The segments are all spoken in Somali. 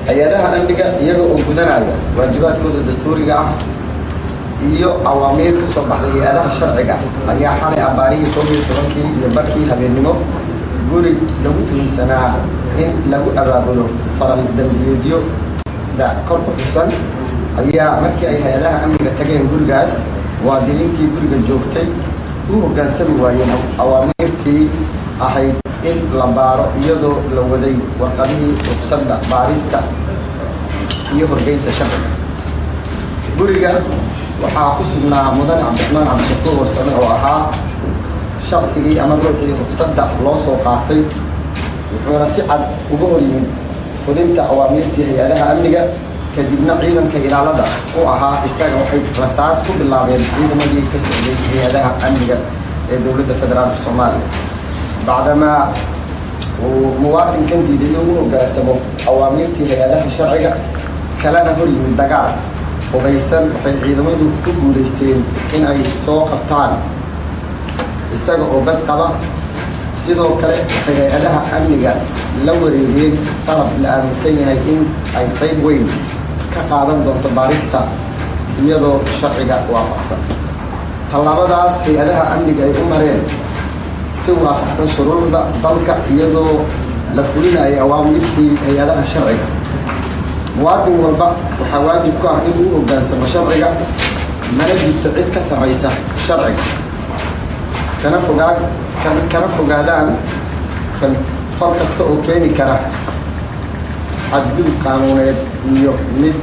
hay-adaha amniga iyaga oo gudanaya waajibaadkooda dastuuriga ah iyo awaamiir ka soo baxday hay-adaha sharciga ayaa xalay abaarihii koob iyo tobankii iyo barkii habeennimo guri lagu tuhunsanaa in lagu abaabulo faral dambiyeedyo da kor ku xusan ayaa markii ay hay-adaha amniga tageen gurigaas muwaadiniintii guriga joogtay u hoggaansami waayeen awaamiirtii ahayd in la baaro iyadoo la waday warqadihii ruqsadda baarista iyo horgeynta sharciga guriga waxaa ku sugnaa mudane cabdiraxmaan cabdishakuur warsame oo ahaa shaqsigii ama ruuxii ruqsadda loo soo qaatay wuxuuna si cad uga hor yimid fulinta awaamiirtii hay-adaha amniga kadibna ciidanka ilaalada u ahaa isaga waxay rasaas ku bilaabeen ciidamadii ka socday hay-adaha amniga ee dowladda federaalka soomaaliya bacdamaa uu muwaadinkan diiday inuu hoggaansamo awaamiirtii hay-adaha sharciga kalena hor yimid dagaal hubaysan waxay ciidamadu ku guulaysteen in ay soo qabtaan isaga oo bad qaba sidoo kale waxay hay-adaha amniga la wareegeen qalab la aaminsan yahay in ay qayb weyn ka qaadan doonto baarista iyadoo sharciga waafaqsan tallaabadaas hay-adaha amniga ay u mareen si waafaqsan shuruucda dalka iyadoo la fulinayo awaamiirtii hay-adaha sharciga muwaadin walba waxaa waajib ku ah inuu u hoggaansamo sharciga mana jirto cid ka sarraysa sharciga kana fogaa kana fogaadaan fal kasta oo keeni kara xadgudub qaanuuneed iyo mid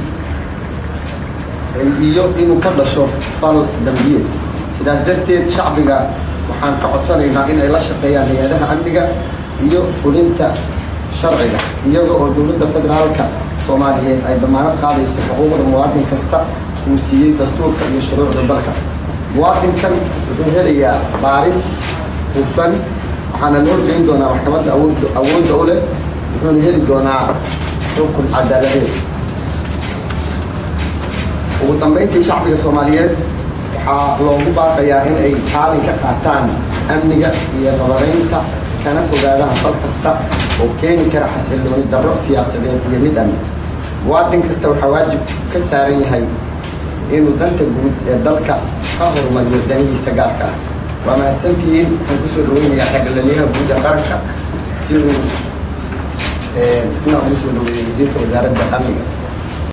iyo inuu ka dhasho fal dambiyeed sidaas darteed shacbiga waxaan ka codsanaynaa in ay la shaqeeyaan hay-adaha amniga iyo fulinta sharciga iyaga oo dowladda federaalka soomaaliyeed ay damaanad qaadayso xuquuqda muwaadin kasta uu siiyey dastuurka iyo shuruucda dalka muwaadinkan wuxuu helayaa baaris hufan waxaana loo geyn doonaa maxkamadda awood awoodda u leh wuxuuna heli doonaa xukun cadaaladeed ugu dambeyntii shacbiga soomaaliyeed waxaa loogu baaqayaa in ay kaalin ka qaataan amniga iyo nabadaynta kana fogaadaan fal kasta oo keeni kara xasillooni darro siyaasadeed iyo mid amni muwaadin kasta waxaa waajib ka saaran yahay inuu danta guud ee dalka ka horumariyo danihiisa gaarka ah waa mahadsantihiin waxaan kusoo dhaweynayaa xeerlalyaha guud ee qaranka si uu isna ugu soo dhaweeyey wasiirka wasaaradda amniga